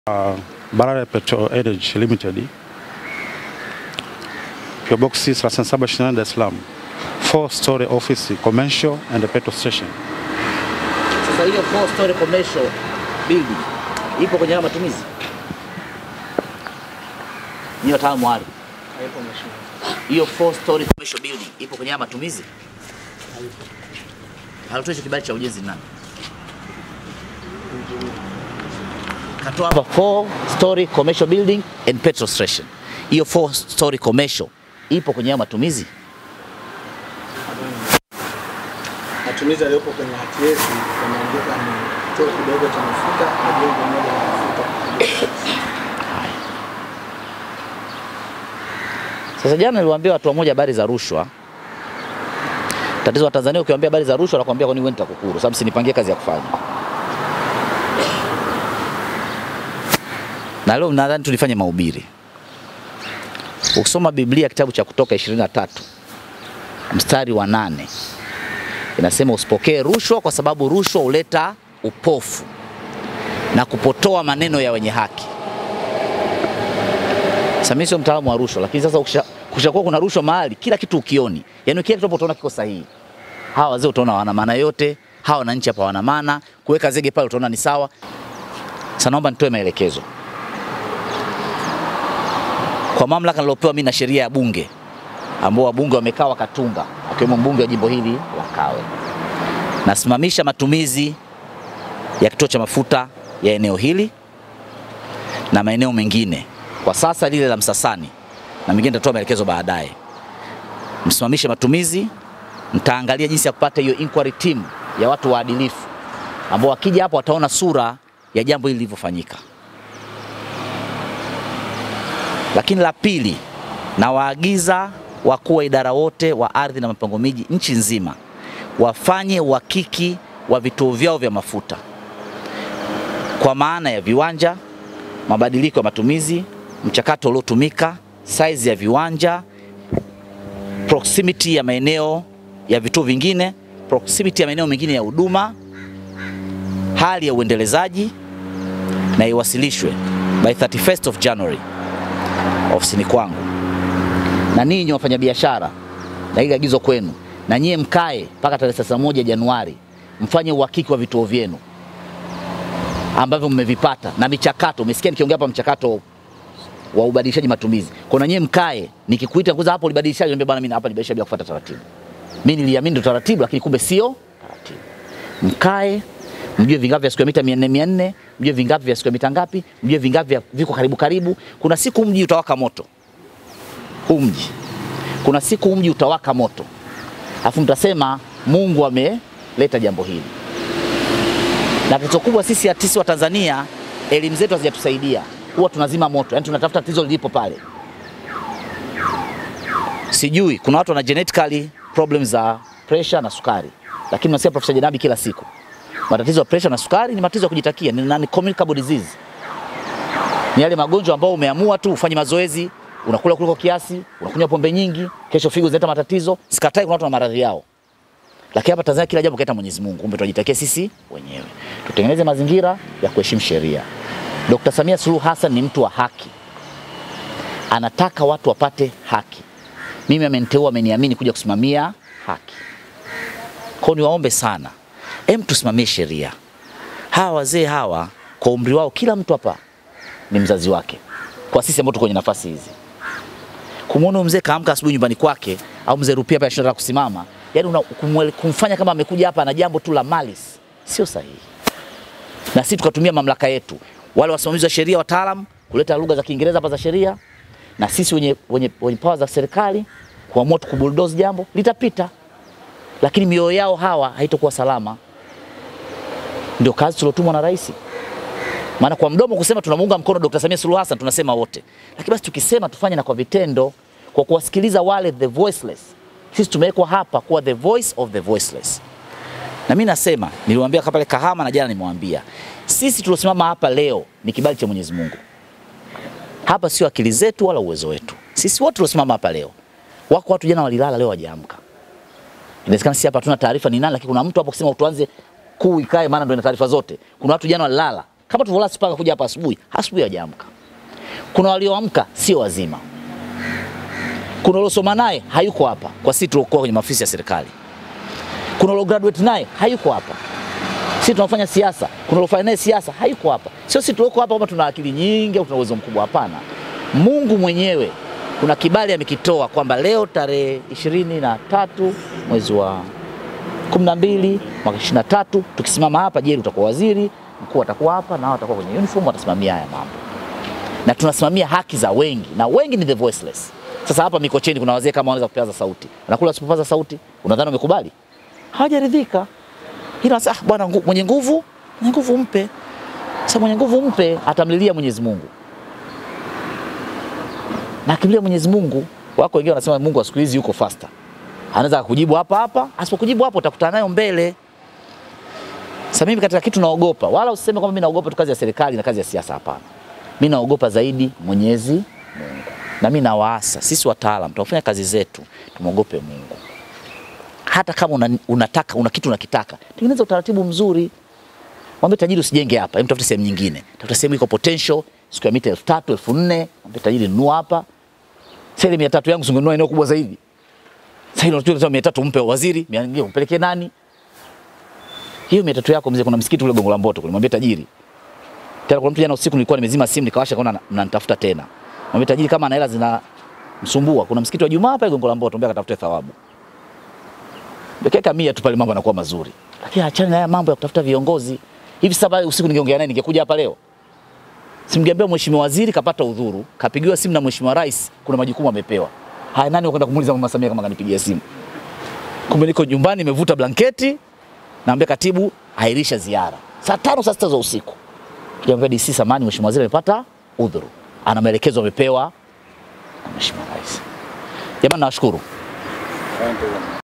Uh, Barara Petrol Energy Limited PO Box 3728 Dar es Salaam, four story office commercial and a petrol station. Sasa hiyo four story commercial building ipo kwenye haya matumizi? Ni wataalamu wale. Hiyo four story commercial building ipo kwenye haya matumizi? Alitoa hicho kibali cha ujenzi ni nani? Katoa hapa four story commercial building and petrol station. Hiyo four story commercial ipo kwenye haya matumizi? Matumizi yaliyopo kwenye hati yetu yameandika ni kituo kidogo cha mafuta na jengo moja la mafuta. Sasa jana niliwaambia watu wamoja habari za rushwa. Tatizo wa Tanzania ukiwaambia habari za rushwa wanakuambia kwa nini wewe nitakukuru, sababu sinipangie kazi ya kufanya. Na leo nadhani tulifanye mahubiri. Ukisoma Biblia kitabu cha Kutoka 23 mstari wa nane inasema usipokee rushwa kwa sababu rushwa huleta upofu na kupotoa maneno ya wenye haki. Sasa mimi sio mtaalamu wa rushwa, lakini sasa ukisha- kushakuwa kuna rushwa mahali, kila kitu ukioni, yani kila kitu hapo utaona kiko sahihi. Hawa wazee utaona wana maana yote, hawa wananchi hapa wana maana, kuweka zege pale utaona ni sawa. Sasa naomba nitoe maelekezo kwa mamlaka nilopewa mimi na sheria ya Bunge, ambao wabunge wamekaa wakatunga, akiwemo mbunge wa jimbo hili la Kawe. Nasimamisha matumizi ya kituo cha mafuta ya eneo hili na maeneo mengine kwa sasa, lile la Msasani na mengine nitatoa maelekezo baadaye. Msimamishe matumizi, mtaangalia jinsi ya kupata hiyo inquiry team ya watu waadilifu ambao wakija hapo wataona sura ya jambo hili lilivyofanyika. Lakini la pili, nawaagiza wakuu wa idara wote wa ardhi na mipango miji nchi nzima wafanye uhakiki wa vituo vyao vya mafuta kwa maana ya viwanja, mabadiliko ya matumizi, mchakato uliotumika, size ya viwanja, proximity ya maeneo ya vituo vingine, proximity ya maeneo mengine ya huduma, hali ya uendelezaji na iwasilishwe by 31st of January ofisini kwangu. Na ninyi wafanyabiashara, na ili agizo kwenu, na nyie mkae mpaka tarehe 31 Januari mfanye uhakiki wa vituo vyenu ambavyo mmevipata na michakato. Umesikia nikiongea hapa mchakato wa ubadilishaji matumizi. Kuna nyie mkae, nikikuita kuza hapo ulibadilishaje, niambia bwana, mimi hapa nibadilisha bila kufuata taratibu. Mimi niliamini ndo taratibu, lakini kumbe sio taratibu. Mkae mjue vingapi vya square mita 400 400, mjue vingapi vya square mita ngapi, mjue vingapi vya viko karibu karibu. Kuna siku mji utawaka moto, huu mji. Kuna siku mji utawaka moto, alafu mtasema Mungu ameleta jambo hili na tatizo kubwa sisi artisti wa Tanzania, elimu zetu hazijatusaidia. Huwa tunazima moto, yani tunatafuta tatizo lilipo pale. Sijui kuna watu wana genetically problems za pressure na sukari, lakini nasikia Profesa Janabi kila siku matatizo ya pressure na sukari ni matatizo ya kujitakia, ni, ni communicable disease. Ni yale magonjwa ambayo umeamua tu ufanye mazoezi, unakula kuliko kiasi, unakunywa pombe nyingi, kesho figo zinaleta matatizo. Sikatai, kuna watu na maradhi yao lakini hapa Tanzania kila jambo kaita Mwenyezi Mungu, kumbe tunajitakia sisi wenyewe. Tutengeneze mazingira ya kuheshimu sheria. Dr. Samia Suluhu Hassan ni mtu wa haki, anataka watu wapate haki. Mimi ameniteua, ameniamini kuja kusimamia haki. Kwa hiyo niwaombe sana, em, tusimamie sheria. Hawa wazee hawa kwa umri wao, kila mtu hapa ni mzazi wake, kwa sisi ambao tuko kwenye nafasi hizi kumwona mzee kaamka asubuhi nyumbani kwake au mzee Rupia hapa anashinda kusimama, yani una, kumwele, kumfanya kama amekuja hapa na jambo tu la malis, sio sahihi. Na sisi tukatumia mamlaka yetu, wale wasimamizi wa sheria, wataalam, kuleta lugha za Kiingereza hapa za sheria, na sisi wenye, wenye, wenye power za serikali kuamua tu kubulldoze jambo litapita, lakini mioyo yao hawa haitakuwa salama. Ndio kazi tuliotumwa na rais. Maana kwa mdomo kusema tunamuunga mkono Dr. Samia Suluhu Hassan tunasema wote, lakini basi tukisema tufanye na kwa vitendo, kwa kuwasikiliza wale the voiceless. Sisi tumewekwa hapa kuwa the voice of the voiceless. Na mimi nasema, niliwaambia pale Kahama na jana nimewambia, sisi tuliosimama hapa leo ni kibali cha Mwenyezi Mungu. Hapa sio akili zetu wala uwezo wetu. Sisi wote tuliosimama hapa leo, wako watu jana walilala, leo wajaamka. Inawezekana sisi hapa hatuna taarifa ni nani, lakini kuna mtu hapo kusema tuanze kuu ikae, maana ndio ina taarifa zote. Kuna watu jana walilala kama tulivyolala mpaka kuja hapa asubuhi, asubuhi hawajaamka. Kuna walioamka sio wazima, kuna waliosoma naye hayuko hapa kwa sisi tuliokuwa kwenye maafisi ya serikali, kuna walio graduate naye hayuko hapa sisi tunafanya siasa, kuna waliofanya naye siasa hayuko hapa. Sio sisi tulioko hapa kama tuna akili nyingi au tuna uwezo mkubwa, hapana. Mungu mwenyewe kuna kibali amekitoa kwamba leo tarehe ishirini na tatu mwezi wa kumi na mbili mwaka ishirini na tatu tukisimama hapa, Jerry utakuwa waziri mkuu, atakuwa hapa na hao watakuwa kwenye uniform, watasimamia haya mambo, na tunasimamia haki za wengi, na wengi ni the voiceless. Sasa hapa Mikocheni kuna wazee kama wanaweza kupaza sauti, wanakula wasipopaza sauti, unadhani wamekubali? Hawajaridhika. Hilo sasa, ah, bwana ngu- mwenye nguvu, mwenye nguvu mpe. Sasa mwenye nguvu mpe, atamlilia Mwenyezi Mungu na akimlilia Mwenyezi Mungu, wako wengine wanasema Mungu wa siku hizi yuko faster, anaweza kukujibu hapa hapa, asipokujibu hapo utakutana nayo mbele. Sasa mimi katika kitu naogopa, wala usiseme kwamba mimi naogopa tu kazi ya serikali na kazi ya siasa, hapana. Mimi naogopa zaidi Mwenyezi Mungu, na mimi nawaasa sisi wataalam tunafanya kazi zetu, tumwogope Mungu. Hata kama una, unataka una kitu unakitaka, tengeneza utaratibu mzuri. Mwambie tajiri usijenge hapa, hem, tafuta sehemu nyingine, tafuta sehemu iko potential, square mita elfu tatu elfu nne Mwambie tajiri nunua hapa. Sasa ile mia tatu yangu singenunua eneo kubwa zaidi. Sasa ile unachukua mia tatu umpe waziri, mia nyingine umpelekee nani? Hiyo mia tatu yako mzee, kuna msikiti ule Gongo la Mboto kule, mwambie tajiri. Tena kuna mtu jana usiku nilikuwa nimezima simu nikawasha kaona mnanitafuta tena. Mwambie tajiri kama ana hela zina msumbua, kuna msikiti wa Jumaa pale Gongo la Mboto, mwambie akatafute thawabu. Bekeka mia tu pale mambo yanakuwa mazuri. Lakini achana na haya mambo ya kutafuta viongozi. Hivi sasa pale usiku ningeongea naye ningekuja hapa leo. Simgeambia mheshimiwa waziri kapata udhuru, kapigiwa simu na mheshimiwa rais, kuna majukumu amepewa. Haya, nani wakwenda kumuuliza mama Samia kama kanipigia simu? Kumbe niko nyumbani nimevuta blanketi, naambia katibu ahirisha ziara. Saa tano saa sita za usiku. Kijamwambia DC samani, mheshimiwa waziri amepata udhuru. Ana maelekezo amepewa na mheshimiwa rais. Jamani nawashukuru.